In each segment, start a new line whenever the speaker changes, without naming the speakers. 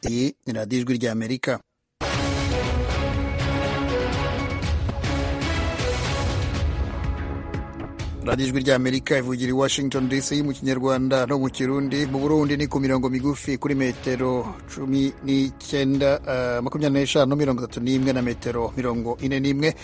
iyi ni radiyo ijwi ry'amerika radiyo ijwi ry'amerika ivugira i washington dc mu kinyarwanda no mu kirundi mu burundi ni ku mirongo migufi kuri metero cumi n'icyenda makumyabiri n'eshanu mirongo itatu n'imwe na metero mirongo ine n'imwe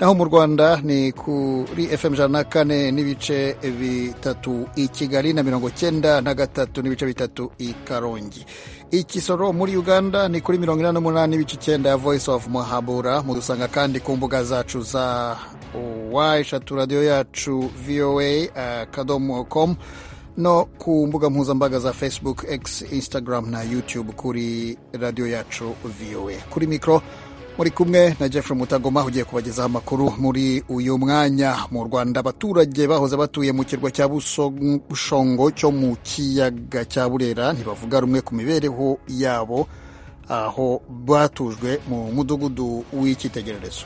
naho mu rwanda ni kuri fm ijana na kane n'ibice bitatu i kigali na mirongo cyenda na gatatu n'ibice bitatu i karongi ikisoro muri uganda ni kuri mirongo inani n'umunani n'ibice icyenda ya voice of muhabura mudusanga kandi ku mbuga zacu za wa eshatu radiyo yacu voa akadomo komu no ku mbuga nkoranyambaga za facebook x instagram na youtube kuri radiyo yacu voa kuri mikoro muri kumwe na Jeffrey mutagoma ugiye kubagezaho amakuru muri uyu mwanya mu rwanda abaturage bahoze batuye mu kirwa cya bushongo cyo mu kiyaga cya burera ntibavuga rumwe ku mibereho yabo aho batujwe mu mudugudu w'icyitegererezo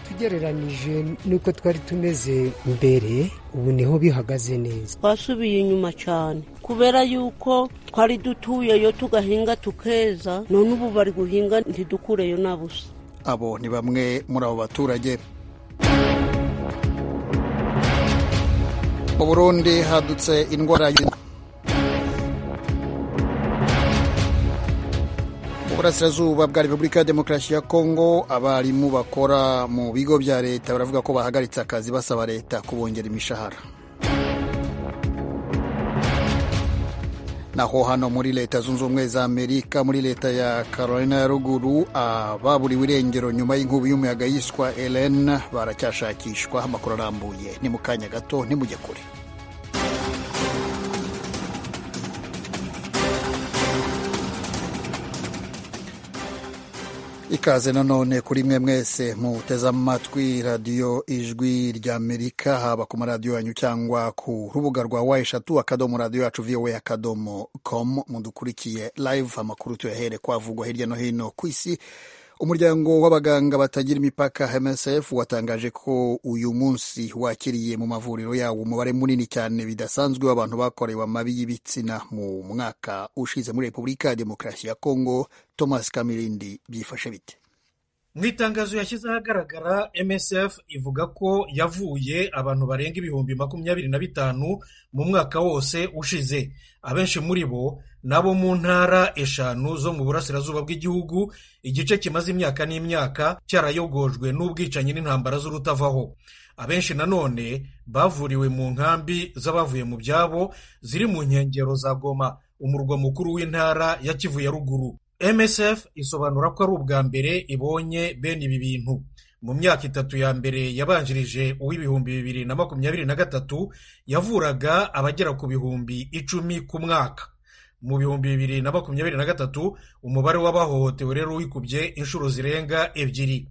tugereranije n'uko twari tumeze mbere ubu niho bihagaze neza
twasubiye inyuma cyane kubera yuko twari dutuyeyo tugahinga tukeza none ubu bari guhinga ntidukureyo na busa
abo ni bamwe muri abo baturage mu burundi hadutse indwara burasirazuba bwa repubulika ya demokarasi ya kongo abarimu bakora mu bigo bya leta baravuga ko bahagaritse akazi basaba leta kubongera imishahara naho hano muri leta zunze ubumwe za amerika muri leta ya carolina ya ruguru ababuriwe irengero nyuma y'inkubi y'umuyaga yiswa elen baracyashakishwa amakuru arambuye ni mu kanya gato ntimujye kure ikaze nanone kuri mwe mwese muteze amatwi radiyo ijwi ry'amerika haba ku maradiyo yanyu cyangwa ku rubuga rwa wa eshatu akadomo radiyo yacu vowe akadomo komu mudukurikiye live amakuru tuyahere kwavugwa hirya no hino ku isi umuryango w'abaganga batagira imipaka msf watangaje ko uyu munsi wakiriye mu mavuriro yawo umubare munini cyane bidasanzwe w'abantu bakorewe amabi y'ibitsina mu mwaka ushize muri repubulika ya demokarasi ya kongo thomas kamirindi byifashe bite
mu itangazo yashyize ahagaragara msf ivuga ko yavuye abantu barenga ibihumbi makumyabiri na bitanu mu mwaka wose ushize abenshi muri bo nabo mu ntara eshanu zo mu burasirazuba bw'igihugu igice kimaze imyaka n'imyaka cyarayogojwe n'ubwicanyi n'intambara z'urutavaho abenshi nanone bavuriwe mu nkambi z'abavuye mu byabo ziri mu nkengero za goma umurwa mukuru w'intara ya kivu ya ruguru msf isobanura ko ari ubwa mbere ibonye bene ibi bintu mu myaka itatu ya mbere yabanjirije uw'ibihumbi bibiri na makumyabiri na gatatu yavuraga abagera ku bihumbi icumi ku mwaka mu bihumbi bibiri na makumyabiri na gatatu umubare w'abahohotewe rero wikubye inshuro zirenga ebyiri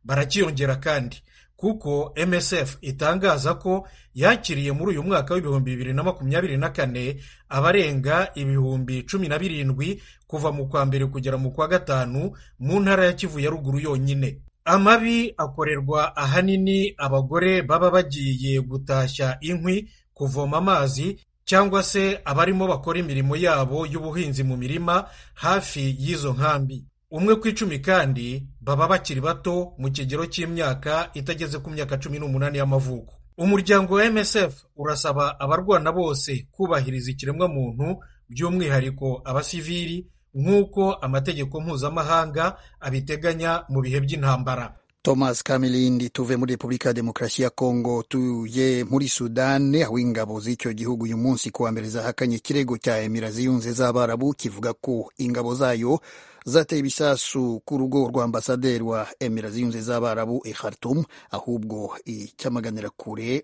barakiyongera kandi kuko msf itangaza ko yakiriye muri uyu mwaka w'ibihumbi bibiri na makumyabiri na kane abarenga ibihumbi cumi na birindwi kuva mu kwa mbere kugera mu kwa gatanu mu ntara ya kivu ya ruguru yonyine amabi akorerwa ahanini abagore baba bagiye gutashya inkwi kuvoma amazi cyangwa se abarimo bakora imirimo yabo y'ubuhinzi mu mirima hafi y'izo nkambi umwe ku icumi kandi baba bakiri bato mu kigero cy'imyaka itageze ku myaka cumi n'umunani y'amavuko umuryango wa msf urasaba abarwana bose kubahiriza ikiremwamuntu by'umwihariko abasivili nk'uko amategeko mpuzamahanga abiteganya mu bihe by'intambara
thomas kamilindi tuve muri repubulika ya demokarasi ya kongo tuye muri sudani aho ingabo z'icyo gihugu uyu munsi kuwa mbere zahakanye ikirego cya emira ziyunze z'abarabu kivuga ko ingabo zayo zateye ibisasu ku rugo rwa ambasaderi wa emira ziyunze z'abarabu i khartoum ahubwo icyamaganira kure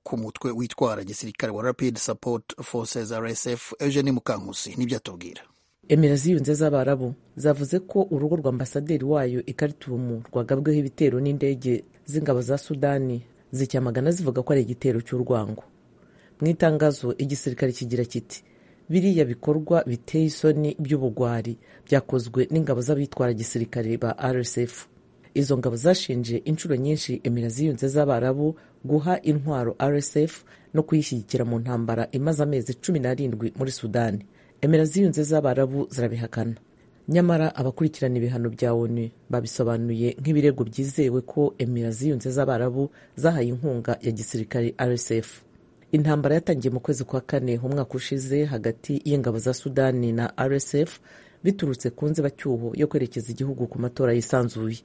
ku mutwe witwara gisirikare wa rapid support forces rsf eugene mukankusi nibyo atubwira
emera ziyunze z'abarabu zavuze ko urugo rwa ambasaderi wayo ikaritumu rwagabweho ibitero n'indege z'ingabo za sudani zicyamagana zivuga ko ari igitero cy'urwango mu itangazo igisirikare kigira kiti biriya bikorwa biteye isoni by'ubugwari byakozwe n'ingabo z'abitwara gisirikare ba rsf izo ngabo zashinje inshuro nyinshi emera ziyunze z'abarabu guha intwaro rsf no kuyishyigikira mu ntambara imaze amezi cumi n'arindwi muri sudani emera ziyunze z'abarabu zirabihakana nyamara abakurikirana ibihano bya onu babisobanuye nk'ibirego byizewe ko emira ziyunze z'abarabu zahaye inkunga ya gisirikare rsf intambara yatangiye mu kwezi kwa kane umwaka ushize hagati y'ingabo za sudani na rsf biturutse ku nzibacyuho yo kwerekeza igihugu ku matora yisanzuye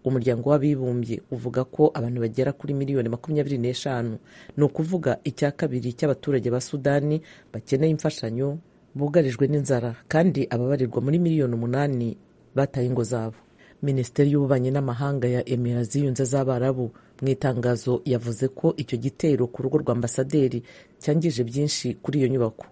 umuryango w'abibumbye uvuga ko abantu bagera kuri miliyoni makumyabiri n'eshanu ni ukuvuga icya kabiri cy'abaturage ba sudani bakeneye imfashanyo bugarijwe n'inzara kandi ababarirwa muri miliyoni umunani bataye ingo zabo minisiteri y'ububanyi n'amahanga ya emira ziyunze z'abarabu mu itangazo yavuze ko icyo gitero ku rugo rwa ambasaderi cyangije byinshi kuri iyo nyubako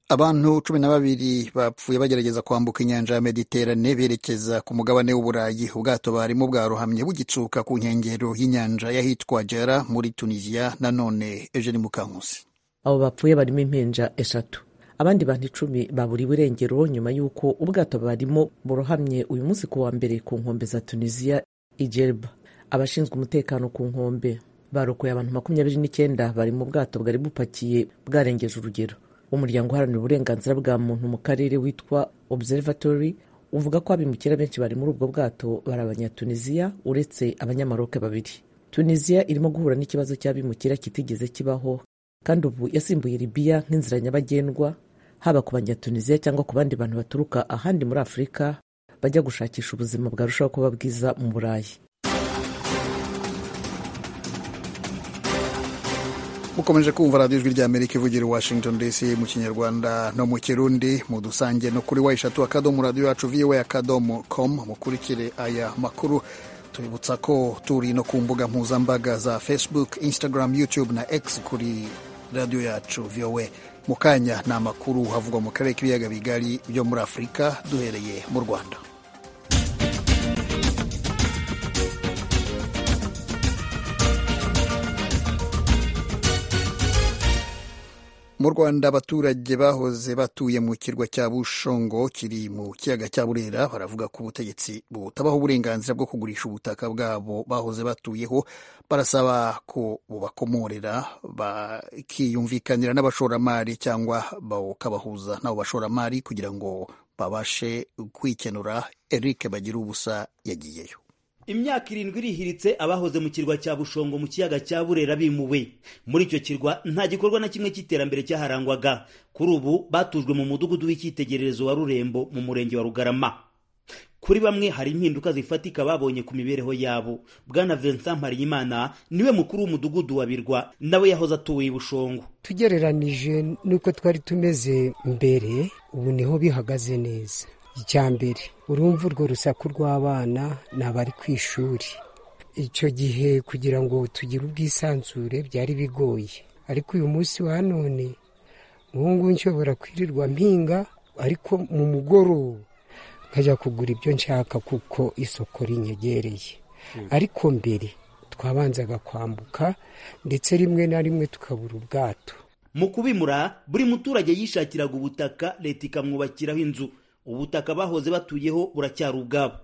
abantu cumi na babiri bapfuye bagerageza kwambuka inyanja ya mediterane berekeza ku mugabane w'uburayi ubwato barimo bwarohamye bugitsuka ku nkengero y'inyanja y'ahitwa jera muri tunisiya nanone eugene mukankusi
abo bapfuye barimo impinja eshatu abandi bantu icumi baburiwe irengero nyuma y'uko ubwato barimo burohamye uyu munsi ku wa mbere ku nkombe za tunisiya ijerba abashinzwe umutekano ku nkombe barokoye abantu makumyabiri n'icyenda bari mu bwato bwari bupakiye bwarengeje urugero umuryango uharanira uburenganzira bwa muntu mu karere witwa observatory uvuga ko abimukira benshi bari muri ubwo bwato bari abanyatunisiya uretse abanyamaroke babiri tunisiya irimo guhura n'ikibazo cy'abimukira kitigeze kibaho kandi ubu yasimbuye libiya nk'inzira nyabagendwa haba ku banyatunisiya cyangwa ku bandi bantu baturuka ahandi muri afurika bajya gushakisha ubuzima bwarushaho kuba bwiza mu burayi
mukomeje kumva radiyo ijwi rya amerika ivugira i washington dc mu kinyarwanda no mu kirundi mudusange no kuri wa eshatu akadomo radiyo yacu viwe akadomo komu mukurikire aya makuru tubibutsa ko turi no ku mbuga mpuzambaga za facebook instagram youtube na x kuri radiyo yacu viwe mu kanya ni amakuru havugwa mu karere k'ibiyaga bigari byo muri afurika duhereye mu rwanda mu rwanda abaturage bahoze batuye mu kirwa cya bushongo kiri mu kiyaga cya burera baravuga ko ubutegetsi butabaho uburenganzira bwo kugurisha ubutaka bwabo bahoze batuyeho barasaba ko bubakomorera bakiyumvikanira n'abashoramari cyangwa bakabahuza n'abo bashoramari kugira ngo babashe kwikenura eric bagira ubusa yagiyeyo
imyaka irindwi irihiritse abahoze mu kirwa cya bushongo mu kiyaga cya burera bimuwe muri icyo kirwa nta gikorwa na kimwe cy'iterambere cyaharangwaga kuri ubu batujwe mu mudugudu w'icyitegererezo wa rurembo mu murenge wa rugarama kuri bamwe hari impinduka zifatika babonye ku mibereho yabo bwana vincent mparimana niwe mukuru w'umudugudu wa birwa nawe yahoze atuye i bushongo
tugereranije n'uko twari tumeze mbere ubu niho bihagaze neza icya mbere urumva urwo rusaku rw'abana ni abari ku ishuri icyo gihe kugira ngo tugire ubwisanzure byari bigoye ariko uyu munsi wa none ngubu nshobora kwirirwa mpinga ariko mu mugoroba nkajya kugura ibyo nshaka kuko isoko rinyegereye ariko mbere twabanzaga kwambuka ndetse rimwe na rimwe tukabura ubwato
mu kubimura buri muturage yishakiraga ubutaka leta ikamwubakiraho inzu ubutaka bahoze batuyeho buracyari ubwabo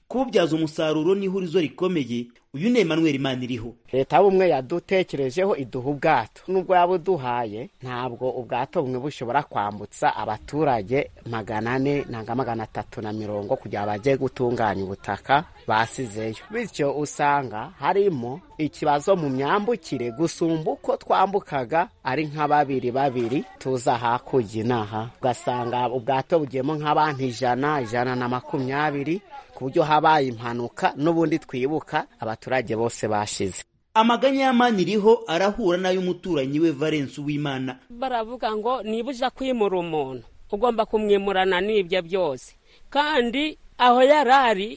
kububyaza umusaruro n'ihurizo rikomeye uyu ni Emmanuel Maniriho
leta y'ubumwe yadutekerejeho iduha ubwato n'ubwo yaba uduhaye ntabwo ubwato bumwe bushobora kwambutsa abaturage magana ane nanga magana atatu na mirongo kugira ngo bajye gutunganya ubutaka basizeyo bityo usanga harimo ikibazo mu myambukire gusumba uko twambukaga ari nka babiri babiri tuza hakurya inaha ugasanga ubwato bugiyemo nk'abantu ijana ijana na makumyabiri ku buryo habaye impanuka n'ubundi twibuka abaturage bose bashize
amaganya y'amani iriho arahura n'ay'umuturanyi we valensi w'imana
baravuga ngo niba ujya kwimura umuntu ugomba kumwimurana n'ibyo byose kandi aho yarari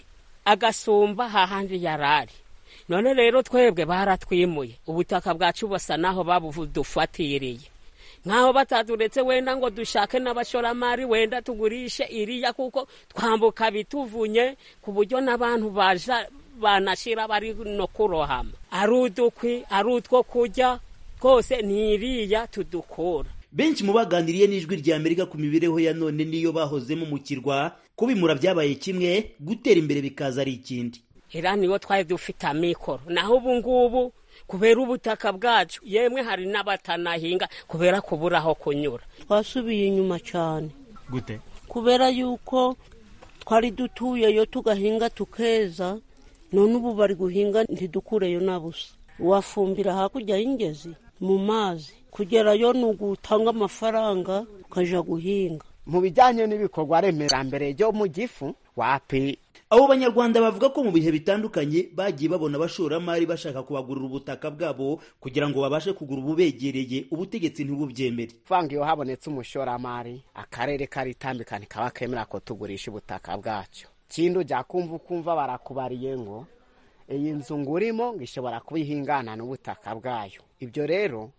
agasumba hahandi yarari none rero twebwe baratwimuye ubutaka bwacu busa naho babudufatiriye nkaho bataduretse wenda ngo dushake n'abashoramari wenda tugurishe iriya kuko twambuka bituvunye ku buryo n'abantu baja banashira bari no kurohama ari udukwi ari utwo kurya twose ni iriya tudukura
benshi mu baganiriye n'ijwi rya amerika ku mibereho ya none niyo bahozemo mu kirwa kubimura byabaye kimwe gutera imbere bikaza ari ikindi
era niyo twari dufite amikoro naho ubu ngubu kubera ubutaka bwacu yemwe hari n'abatanahinga kubera kubura aho kunyura
twasubiye inyuma cyane
gute
kubera yuko twari dutuyeyo tugahinga tukeza none ubu bari guhinga ntidukureyo na busa wafumbira hakurya y'ingezi mu mazi kugerayo ni ugutanga amafaranga ukajya guhinga
mu bijyanye n'ibikorwa remerambere byo mu gifu wapi
abo banyarwanda bavuga ko mu bihe bitandukanye bagiye babona abashoramari bashaka kubagurira ubutaka bwabo kugira ngo babashe kugura ububegereye ubutegetsi ntibubyemere
vanga iyo habonetse umushoramari akarere karitambikana kaba kemera ko tugurisha ubutaka bwacyo kindi ujya kumva ukumva barakubariye ngo iyi nzu ngurimo ngo ishobora kuba ihingana n'ubutaka bwayo ibyo rero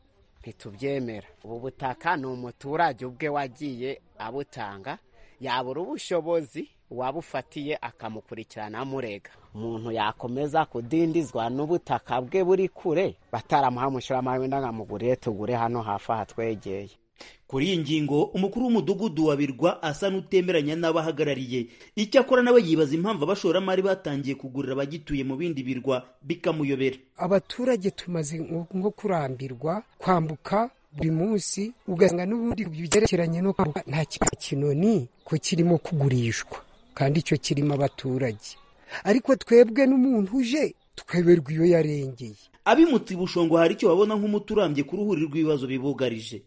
ntitubyemera ubu butaka ni umuturage ubwe wagiye abutanga yabura ubushobozi uwabufatiye akamukurikirana amurega umuntu yakomeza kudindizwa n'ubutaka bwe buri kure bataramuha umushoramari wenda nkamuguriye tugure hano hafi aha twegeye
kuri iyi ngingo umukuru w'umudugudu wa birwa asa n'utemeranya n'abahagarariye icyakora nawe yibaza impamvu abashoramari batangiye kugurira abagituye mu bindi birwa bikamuyobera
abaturage tumaze nko kurambirwa kwambuka buri munsi ugasanga n'ubundi ku byerekeranye no kwambuka nta kinoni ko kirimo kugurishwa kandi icyo kirimo abaturage ariko twebwe n'umuntu uje tukayoberwa iyo yarengeye
abimutse ibushongo hari icyo babona nk'umuturambye ku ruhuri rw'ibibazo bibugarije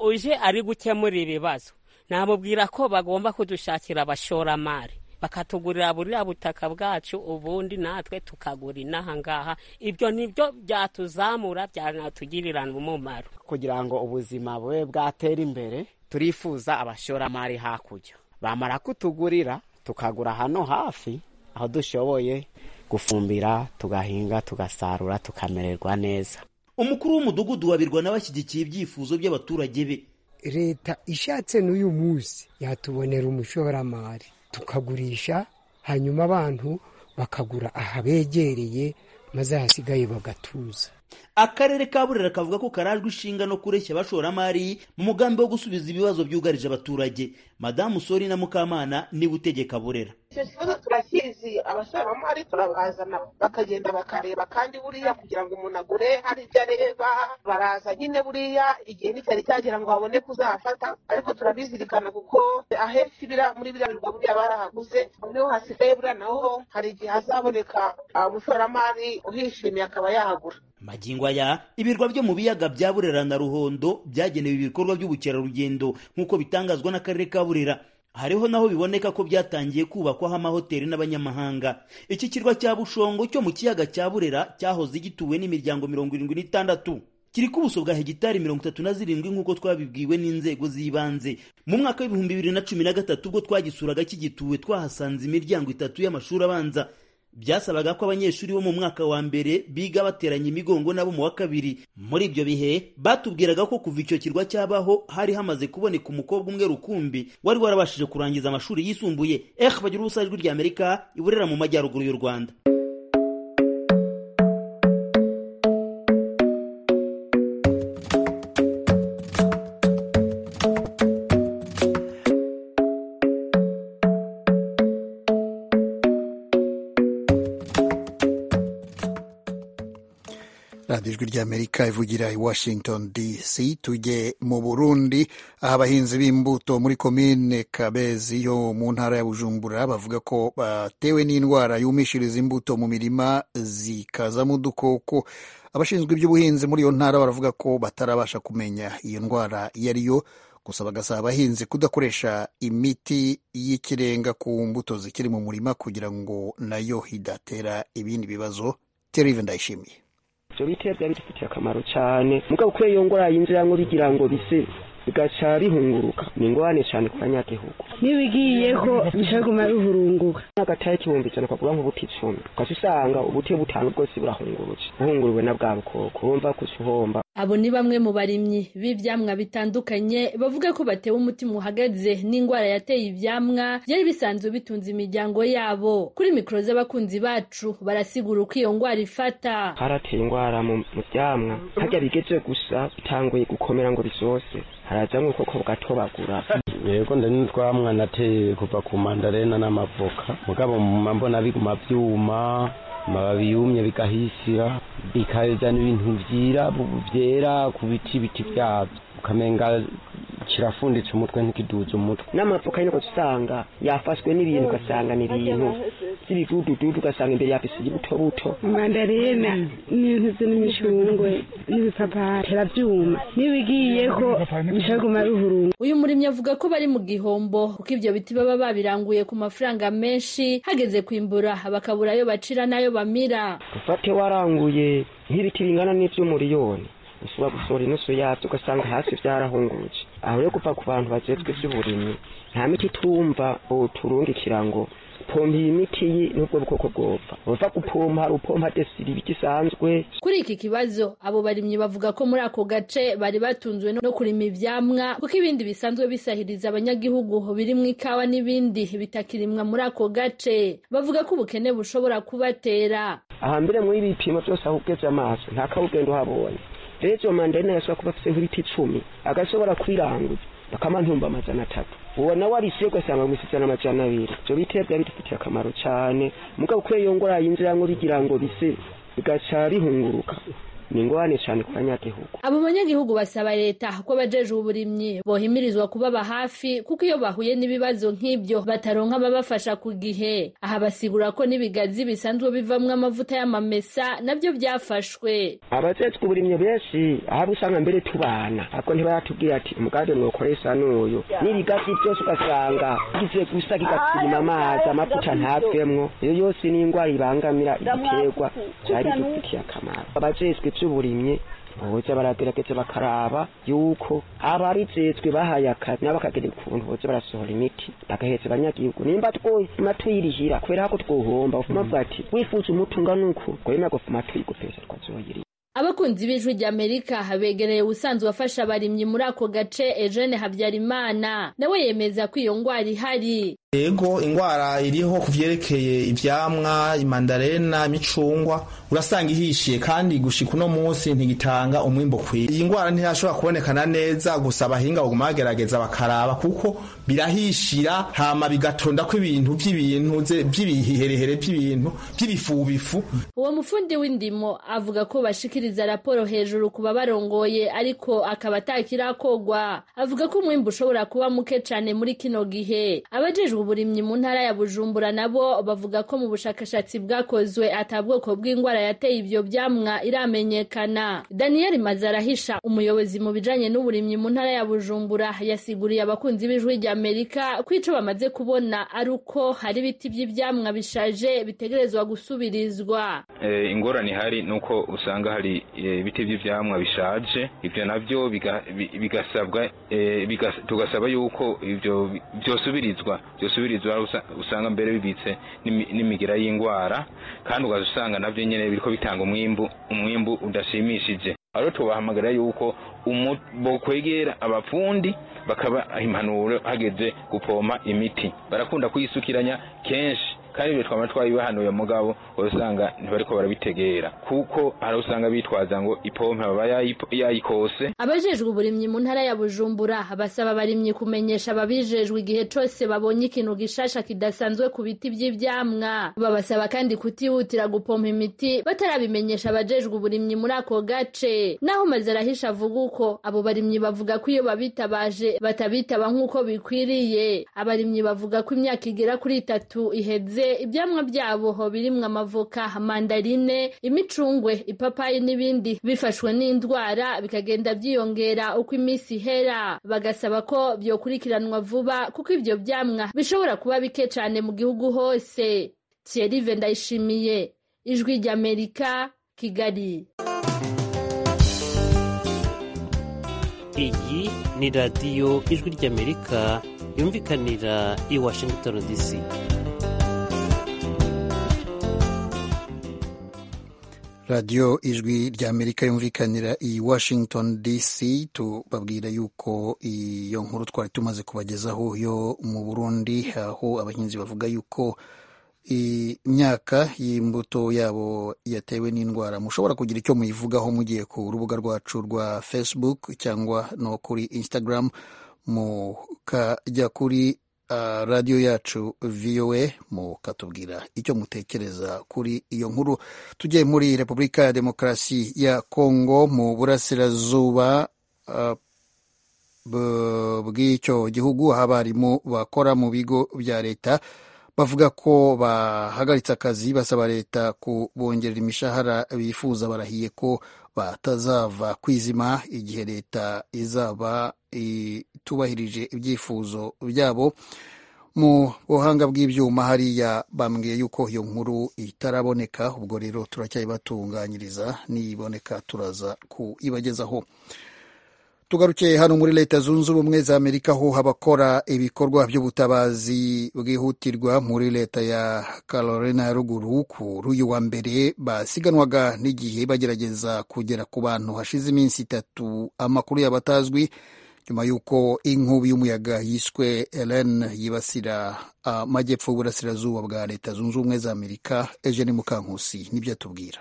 uje ari gukemura ibibazo namubwira ko bagomba kudushakira abashoramari bakatugurira buriya butaka bwacu ubundi natwe tukagura inaha ngaha ibyo nibyo byatuzamura byanatugirira umumaro
kugira ngo ubuzima bube bwatera imbere turifuza abashoramari hakurya bamara kutugurira tukagura hano hafi aho dushoboye gufumbira tugahinga tugasarura tukamererwa neza
umukuru w'umudugudu wabirwa n'abashyigikiye ibyifuzo by'abaturage be
leta ishatse n'uyu munsi yatubonera umushoramari tukagurisha hanyuma abantu bakagura ahabegereye maze ahasigaye bagatuza
akarere ka burera kavuga ko karajwe ishinga no kureshya abashoramari mu mugambi wo gusubiza ibibazo byugarije abaturage madamu sori na mukamana niwe utegeka burera
icyo kibazo turakizi abashoramari turabazana bakagenda bakareba kandi buriya kugira ngo umuntu agure hari ibyo areba baraza nyine buriya igihe nticyari cyagera ngo babone kuzahafata ariko turabizirikana kuko ahenshi muri biriya birwa buriya barahaguze niho hasigaye buriya naho hari igihe hazaboneka umushoramari uhishimiye akaba yahagura
magingo aya ibirwa byo mu biyaga bya burera na ruhondo byagenewe ibikorwa by'ubukerarugendo nk'uko bitangazwa n'akarere ka burera hariho naho biboneka ko byatangiye kubakwaho amahoteli n'abanyamahanga iki kirwa cya bushongo cyo mu kiyaga cya burera cyahoze gituwe n'imiryango mirongo irindwi n'itandatu kiri ku buso bwa hegitari mirongo itatu na zirindwi nk'uko twabibwiwe n'inzego z'ibanze mu mwaka w'ibihumbi bibiri na cumi na gatatu ubwo twagisuraga kigituwe twahasanze imiryango itatu y'amashuri abanza byasabaga ko abanyeshuri bo mu mwaka wa mbere biga bateranye imigongo n'abo mu wa kabiri muri ibyo bihe batubwiraga ko kuva icyo kirwa cyabaho hari hamaze kuboneka umukobwa umwe rukumbi wari warabashije kurangiza amashuri yisumbuye ehe bagira ubusa ijwi ry'amerika iburera mu majyaruguru y'u rwanda
ijwi ry'amerika ivugira i washington dc tujye mu burundi aho abahinzi b'imbuto muri komine kabezi yo mu ntara ya bujumbura bavuga ko batewe n'indwara yumishiriza imbuto mu mirima zikazamo udukoko abashinzwe iby'ubuhinzi muri iyo ntara baravuga ko batarabasha kumenya iyo ndwara iyo ari yo gusa bagasaba abahinzi kudakoresha imiti y'ikirenga ku mbuto zikiri mu murima kugira ngo nayo idatera ibindi bibazo terive ndayishimiye
ibyo biti byari bidufitiye akamaro cyane mugabo kubera iyo ngwara yinjiramo bigira ngo bise bigaca bihunguruka ni ingorane cyane ku banyagihugu
niba igiyeho bishaguma bihurunguka
agataye igihumbi ijana ukavuga nk'ubuti icumi ukajya usanga ubuti butanu bwose burahungurutse buhunguruwe na bwa bukoko wumva ko uhomba
abo ni bamwe mu barimyi b'ibyamwa bitandukanye bavuga ko batewe umutima uhagaze n'indwara yateye ibyamwa byari bisanzwe bitunze imiryango yabo kuri mikoro z'abakunzi bacu barasigura uko iyo ndwara ifata
harateye indwara mu byamwa harya bigeze gusa bitanguye gukomera ngo bizose haraza nk'uko bugatobagura
yego ndani n'utwamwa nateye kuva ku mandarena n'amavoka mugabo mbona biguma byuma amababi yumye bikahisira bikazana ibintu byira byera ku biti biti byabyo ukamenga kirafunditse umutwe ntikiduze umutwe
n'amapfuka y'uko usanga yafashwe n'ibintu ugasanga ni ibintu by'ibidudududu ugasanga imbere yafise ibuto buto
mandarena n'intuzi n'imicungwe n'ibipapayi birabyuma n'ibigiyeho bishobora kumara uhurungu
uyu murimyi avuga ko bari mu gihombo kuko ibyo biti baba babiranguye ku mafaranga menshi hageze kwimbura bakabura ayo bacira n'ayo bamira
ufate waranguye nk'ibiti bingana n'iby'umuriyoni ushobora gusohora inusu yabyo ugasanga hasi byarahungurutse aho rero kuva ku bantu bagezwe iby'uburimyi nta miti tumva turungikira ngo pompa iyi miti n'ubwo bwoko bwopfa bava gupompa hari upompa desiri bigisanzwe
kuri iki kibazo abo barimyi bavuga ko muri ako gace bari batunzwe no kurima ivyamwa kuko ibindi bisanzwe bisahiriza abanyagihugu birimwo ikawa n'ibindi bitakirimwa muri ako gace bavuga ko ubukene bushobora kubatera
ahambere muri ibi bipimo byose aho ugeze amaso nta kawugenda uhabonye rero mandarine yashobora kuba afite nk'ibiti icumi agashobora kwiranguza bakamantumba amajana atatu uwo nawe arisiye ugasanga bamusizana amajana abiri ibyo biti byari bidufitiye akamaro cyane mugabo kuko iyo ngora yinjira ngo rigira ngo bise bigaca rihunguruka ni ingorane cyane ku banyagihugu
abo banyagihugu basaba leta ko abajeje uburimyi bohimirizwa kubaba hafi kuko iyo bahuye n'ibibazo nk'ibyo bataronka ababafasha ku gihe aha basigura ko n'ibigazi bisanzwe bivamwo amavuta y'amamesa nabyo byafashwe
abajejwe uburimyi benshi ahaba usanga mbere tubana ariko ntibaratubwira ati umugambi mwakoresha n'uyu n'ibigazi byose ugasanga bigiye gusa kigatirima amazi amavuta ntavemwo iyo yose ni indwara ibangamira ibiterwa byari bidufitiye akamaro abajejwe by'uburimyi boza baragerageza bakaraba yuko ababijejwe bahaye akazi nabo bakagira ukuntu boza barasohora imiti bagaheza abanyagihugu nimba twuma tuyirihira kubera ko twohomba bavuga ati wifuza umutunga nuku gwema gufuma tuyigupesa twazoyiri
abakunzi b'ijwi ry'amerika begereye ubusanzwe afasha abarimyi muri ako gace eugene habyarimana nawe yemeza ko iyo ndwara ihari
yego indwara iriho ku byerekeye ibyamwa imandarena imicungwa urasanga ihishiye kandi gushika uno munsi ntigitanga umwimbo ukwiye iyi ndwara ntiyashobora kubonekana neza gusa abahinga baguma bagerageza bakaraba kuko birahishira hama bigatonda ko ibintu by'ibintu by'ibiherehere by'ibintu by'ibifubifu
uwo mufundi w'indimo avuga ko bashikiriza raporo hejuru ku babarongoye ariko akaba atakirakogwa avuga ko umwimbo ushobora kuba muke cyane muri kino gihe abajejwe uburimyi mu ntara ya bujumbura nabo bavuga ko mu bushakashatsi bwakozwe ata bwoko bw'indwara yateye ibyo byamwa iramenyekana daniel mazarahisha umuyobozi mu bijanye n'uburimyi mu ntara ya bujumbura yasiguriye abakunzi b'ijwi ry'amerika ko ico bamaze kubona ari uko hari ibiti by'ivyamwa bishaje bitegerezwa gusubirizwa
ingorane ihari ni uko usanga hari ibiti by'ivyamwa bishaje ivyo navyo bigasabwa tugasaba yuko ivyo byosubirizwa byosubirizwa usanga mbere bibitse n'imigira y'indwara kandi ugaza usanga nabyo nyine biriko bitanga umwimbu umwimbu udashimishije aho tubahamagarira yuko bokwegera abapfundi bakaba impanuro hageze gupompa imiti barakunda kuyisukiranya kenshi kandi ibyo twaba twabibahanuye mugabo usanga ntibariko barabitegera kuko hari usanga bitwaza ngo ipompe baba yayikose
abajejwe uburimyi mu ntara ya bujumbura basaba abarimyi kumenyesha ababijejwe igihe cose babonye ikintu gishasha kidasanzwe ku biti vy'ivyamwa babasaba kandi kutihutira gupompa imiti batarabimenyesha abajejwe uburimyi muri ako gace naho mazarahisha avuga uko abo barimyi bavuga ko iyo babitabaje batabitaba nk'uko bikwiriye abarimyi bavuga ko imyaka igera kuri itatu iheze ibyamwa byabo birimwo amavoka mandarine imicungwe ipapayi n'ibindi bifashwe n'indwara bikagenda byiyongera uko iminsi ihera bagasaba ko byokurikiranwa vuba kuko ibyo byamwa bishobora kuba bike cyane mu gihugu hose thierry ndayishimiye ijwi ry'amerika kigali
iyi ni radiyo ijwi ry'amerika yumvikanira i washington dc
radiyo ijwi ry'amerika yumvikanira i washington dc tubabwira yuko iyo nkuru twari tumaze kubagezaho yo mu burundi aho abahinzi bavuga yuko imyaka y'imbuto yabo yatewe n'indwara mushobora kugira icyo muyivugaho mugiye ku rubuga rwacu rwa facebook cyangwa no kuri instagram mukajya kuri radiyo yacu viyowe mukatubwira icyo mutekereza kuri iyo nkuru tugiye muri repubulika ya demokarasi ya kongo mu burasirazuba bw'icyo gihugu aho abarimu bakora mu bigo bya leta bavuga ko bahagaritse akazi basaba leta kubongerera imishahara bifuza barahiye ko batazava kwizima igihe leta izaba itubahirije ibyifuzo byabo mu buhanga bw'ibyuma hariya bambwiye yuko iyo nkuru itaraboneka ubwo rero turacyayibatunganyiriza niyiboneka turaza kuyibagezaho tugarukiye hano muri leta zunze ubumwe za amerika ho abakora ibikorwa by'ubutabazi bwihutirwa muri leta ya carolina ya ruguru kuri uyu wa mbere basiganwaga n'igihe bagerageza kugera ku bantu hashize iminsi itatu amakuru yabo atazwi nyuma y'uko inkubi y'umuyaga yiswe elen yibasira amajyepfo y'uburasirazuba bwa leta zunze ubumwe za amerika eugene mukankusi nibyo atubwira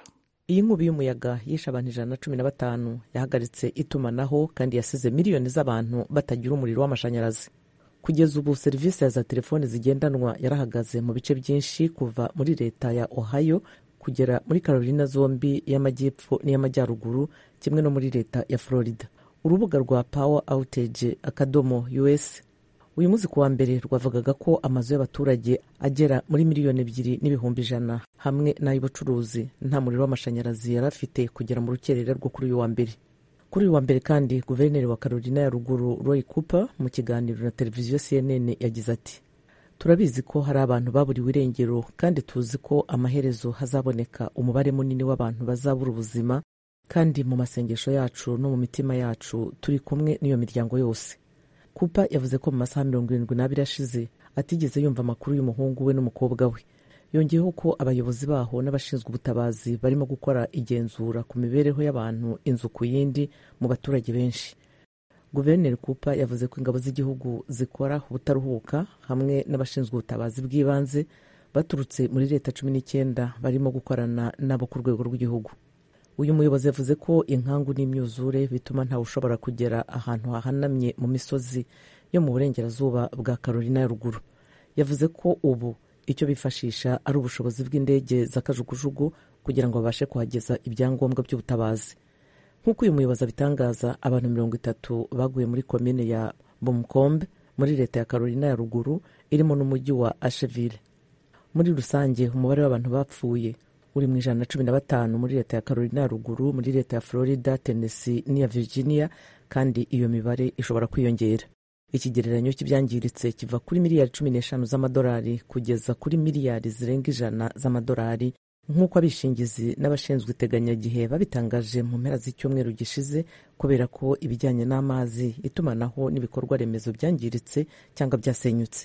iyi nkubi y'umuyaga yishe abantu ijana na cumi na batanu yahagaritse itumanaho kandi yasize miliyoni z'abantu batagira umuriro w'amashanyarazi kugeza ubu serivisi ya za telefoni zigendanwa yarahagaze mu bice byinshi kuva muri leta ya ohio kugera muri carolina zombi y'amajyepfo n'iy'amajyaruguru kimwe no muri leta ya florida urubuga rwa power outage akadomo us uyu munsi ku wa mbere rwavugaga ko amazu y'abaturage agera muri miliyoni ebyiri n'ibihumbi ijana hamwe n'ay'ubucuruzi nta muriro w'amashanyarazi yari afite kugera mu rukerera rwo kuri uyu wa mbere kuri uyu wa mbere kandi guverineri wa carolina ya ruguru roy cooper mu kiganiro na televiziyo cnn yagize ati turabizi ko hari abantu baburiwe irengero kandi tuzi ko amaherezo hazaboneka umubare munini w'abantu bazabura ubuzima kandi mu masengesho yacu no mu mitima yacu turi kumwe n'iyo miryango yose kupa yavuze ko mu masaha mirongo irindwi n'abiri ashize atigeze yumva amakuru y'umuhungu we n'umukobwa we yongeyeho ko abayobozi baho n'abashinzwe ubutabazi barimo gukora igenzura ku mibereho y'abantu inzu ku yindi mu baturage benshi guverineri kupa yavuze ko ingabo z'igihugu zikora ubutaruhuka hamwe n'abashinzwe ubutabazi bw'ibanze baturutse muri leta cumi n'icyenda barimo gukorana nabo ku rwego rw'igihugu uyu muyobozi yavuze ko inkangu n'imyuzure bituma ntawe ushobora kugera ahantu hahanamye mu misozi yo mu burengerazuba bwa carolina ya ruguru yavuze ko ubu icyo bifashisha ari ubushobozi bw'indege z'akajugujugu kugira ngo babashe kuhageza ibyangombwa by'ubutabazi nk'uko uyu muyobozi abitangaza abantu mirongo itatu baguye muri komine ya bumukombe muri leta ya carolina ya ruguru irimo n'umujyi wa asheville muri rusange umubare w'abantu bapfuye uri mu ijana na cumi na batanu muri leta ya carolina ya ruguru muri leta ya florida tennessee n'iya virginia kandi iyo mibare ishobora kwiyongera ikigereranyo cy'ibyangiritse kiva kuri miliyari cumi n'eshanu z'amadolari kugeza kuri miliyari zirenga ijana z'amadolari nk'uko abishingizi n'abashinzwe iteganyagihe babitangaje mu mpera z'icyumweru gishize kubera ko ibijyanye n'amazi itumanaho n'ibikorwa remezo byangiritse cyangwa byasenyutse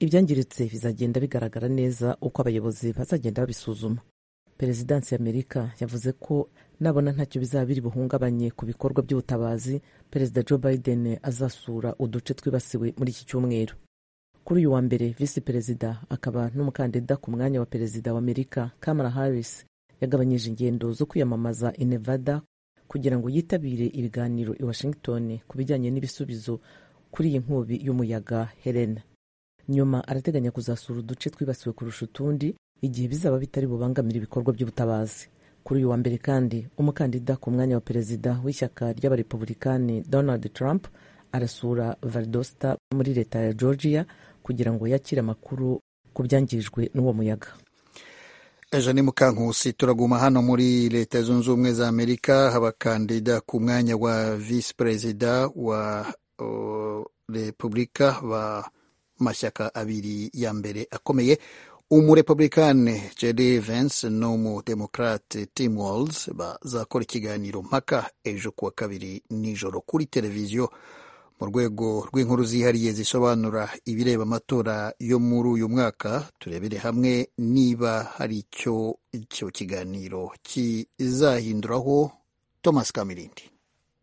ibyangiritse bizagenda bigaragara neza uko abayobozi bazagenda babisuzuma perezidansi y'amerika yavuze ko nabona ntacyo bizaba biri buhungabanye ku bikorwa by'ubutabazi perezida joe biden azasura uduce twibasiwe muri iki cyumweru kuri uyu wa mbere visi perezida akaba n'umukandida ku mwanya wa perezida wa amerika kamara harris yagabanyije ingendo zo kwiyamamaza i nevada kugira ngo yitabire ibiganiro i washington ku bijyanye n'ibisubizo kuri iyi nkubi y'umuyaga helena nyuma arateganya kuzasura uduce twibasiwe kurusha utundi igihe bizaba bitari bubangamira ibikorwa by'ubutabazi kuri uyu wa mbere kandi umukandida ku mwanya wa perezida w'ishyaka ry'abarepublikani donald trump arasura valdosta muri leta ya georgia kugira ngo yakire amakuru ku byangijwe n'uwo muyaga
ejo ni mukankusi turaguma hano muri leta zunze ubumwe za amerika abakandida ku mwanya wa visi perezida wa uh, repubulika b'amashyaka abiri ya mbere akomeye umurepublikani jedi vence n'umudemokrate tim walls bazakora ikiganiro mpaka ejo kuwa kabiri nijoro kuri televiziyo mu rwego rw'inkuru zihariye zisobanura ibireba amatora yo muri uyu mwaka turebere hamwe niba hari icyo icyo kiganiro kizahinduraho thomas kamirindi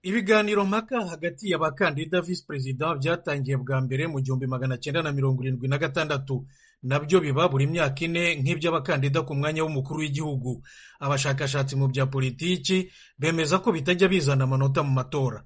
ibiganiro mpaka hagati y'abakandida visi perezida byatangiye bwa mbere mu gihumbi magana cyenda na mirongo irindwi na gatandatu nabyo biba buri myaka ine nk'iby'abakandida ku mwanya w'umukuru w'igihugu abashakashatsi mu bya politiki bemeza ko bitajya bizana amanota mu matora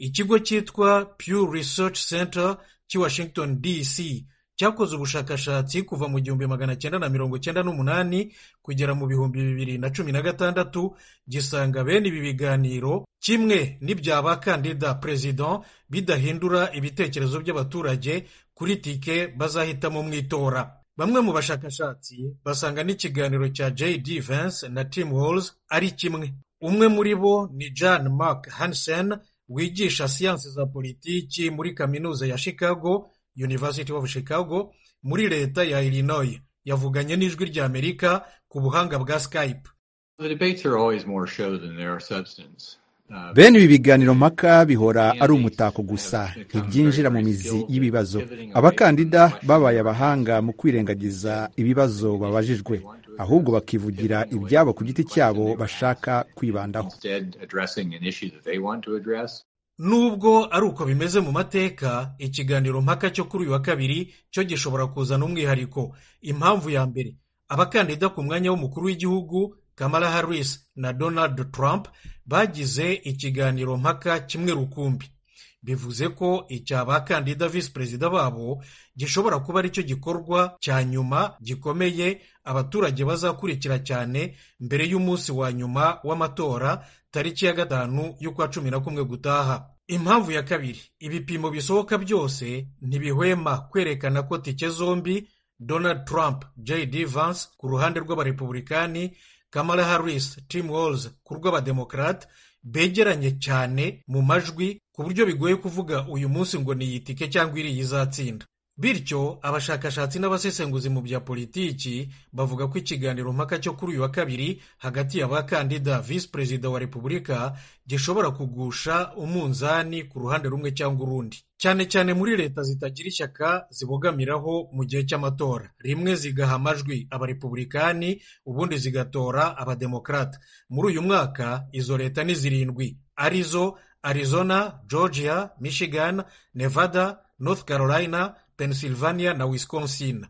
ikigo cyitwa pew research center cy'i washington dc cyakoze ubushakashatsi kuva mu gihumbi magana cyenda na mirongo cyenda n'umunani kugera mu bihumbi bibiri na cumi na gatandatu gisanga bene ibi biganiro kimwe n'ibya bakandida perezida bidahindura ibitekerezo by'abaturage kuri tike bazahitamo mu itora bamwe mu bashakashatsi basanga n'ikiganiro cya jd vance na tim walls ari kimwe umwe muri bo ni John mark hansen wigisha siyansi za politiki muri kaminuza ya chicago University of Chicago muri leta ya Illinois yavuganye n'ijwi rya Amerika ku buhanga bwa Skype.
bene ibi biganiro mpaka bihora ari umutako gusa ntibyinjira mu mizi y'ibibazo abakandida babaye abahanga mu kwirengagiza ibibazo babajijwe ahubwo bakivugira ibyabo ku giti cyabo bashaka kwibandaho
nubwo ari uko bimeze mu mateka ikiganiro mpaka cyo kuri uyu wa kabiri cyo gishobora kuzana umwihariko impamvu ya mbere abakandida ku mwanya w'umukuru w'igihugu kamara harris na donald trump bagize ikiganiro mpaka kimwe rukumbi bivuze ko icya bakandida visi perezida babo gishobora kuba aricyo gikorwa cya nyuma gikomeye abaturage bazakurikira cyane mbere y'umunsi wa nyuma w'amatora tariki ya gatanu y'ukwa cumi na kumwe gutaha impamvu ya kabiri ibipimo bisohoka byose ntibihwema kwerekana ko tike zombi donald trump jd vance ku ruhande rw'abarepubulikani kamara harris tim walls ku rw'abademokarate begeranye cyane mu majwi ku buryo bigoye kuvuga uyu munsi ngo ni iyi tike cyangwa iriya izatsinda bityo abashakashatsi n'abasesenguzi mu bya politiki bavuga ko ikiganiro mpaka cyo kuri uyu wa kabiri hagati y'abakandida visi perezida wa repubulika gishobora kugusha umunzani ku ruhande rumwe cyangwa urundi cyane cyane muri leta zitagira ishyaka zibogamiraho mu gihe cy'amatora rimwe zigaha amajwi abarepubulikani ubundi zigatora abademokarate muri uyu mwaka izo leta ni zirindwi arizo arizona georgia michigan nevada north carolina pennsylvania na wisconsin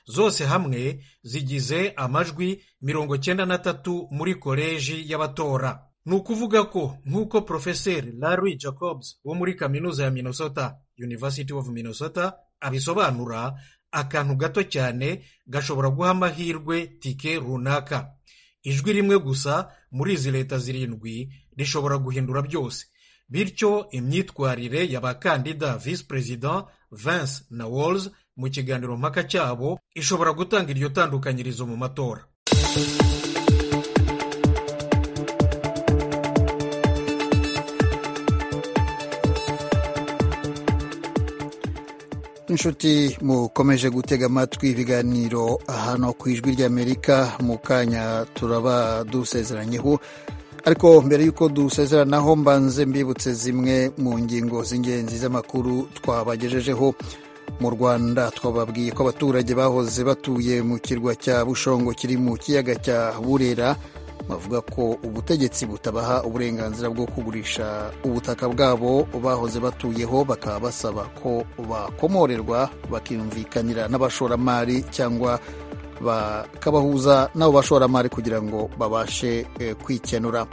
zose hamwe zigize amajwi mirongo cyenda na tatu muri koleji y'abatora ni ukuvuga ko nk'uko porofeseri larry jacobs wo muri kaminuza ya minnesota university of minnesota abisobanura akantu gato cyane gashobora guha amahirwe tike runaka ijwi rimwe gusa muri izi leta zirindwi rishobora guhindura byose bityo imyitwarire y'abakandida visi perezida Vance na Walls mu kiganiro mpaka cyabo ishobora gutanga iryo tandukanyirizo mu matora
inshuti mukomeje gutega amatwi ibiganiro hano ku ijwi ry'amerika mu kanya turaba dusezeranyeho ariko mbere y'uko dusezeranaho mbanze mbibutse zimwe mu ngingo z'ingenzi z'amakuru twabagejejeho mu rwanda twababwiye ko abaturage bahoze batuye mu kirwa cya bushongo kiri mu kiyaga cya burera bavuga ko ubutegetsi butabaha uburenganzira bwo kugurisha ubutaka bwabo bahoze batuyeho bakaba basaba ko bakomorerwa bakiyumvikanira n'abashoramari cyangwa bakabahuza n'abo bashoramari kugira ngo babashe kwikenura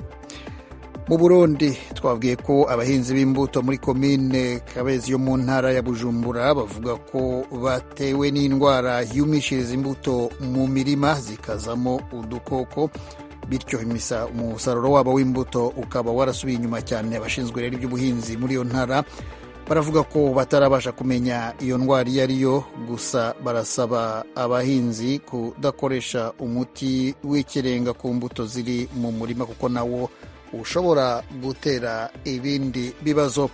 mu burundi twabwiye ko abahinzi b'imbuto muri komine kabezi yo mu ntara ya bujumbura bavuga ko batewe n'indwara yumishiriza imbuto mu mirima zikazamo udukoko bityo umusaruro wabo w'imbuto ukaba warasubiye inyuma cyane abashinzwe rero iby'ubuhinzi muri iyo ntara baravuga ko batarabasha kumenya iyo ndwara iyo ari yo gusa barasaba abahinzi kudakoresha umuti w'ikirenga ku mbuto ziri mu murima kuko nawo ushobora gutera ibindi bibazo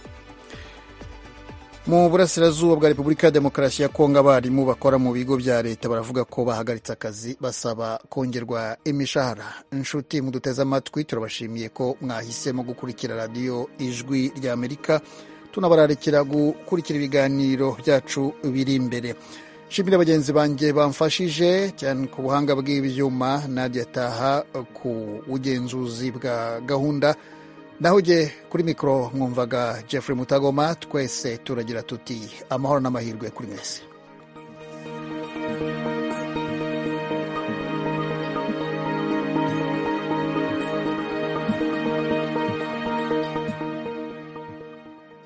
mu burasirazuba bwa repubulika ya demokarasi ya kongo abarimu bakora mu bigo bya leta baravuga ko bahagaritse akazi basaba kongerwa imishahara inshuti muduteze amatwi turabashimiye ko mwahisemo gukurikira radiyo ijwi ry'amerika tunabararekera gukurikira ibiganiro byacu biri imbere nshimira bagenzi banjye bamfashije cyane ku buhanga bw'ibyuma nadia taha ku bugenzuzi bwa gahunda naho ujye kuri mikoro mwumvaga jeffrey mutagoma twese turagira tuti amahoro n'amahirwe kuri mwese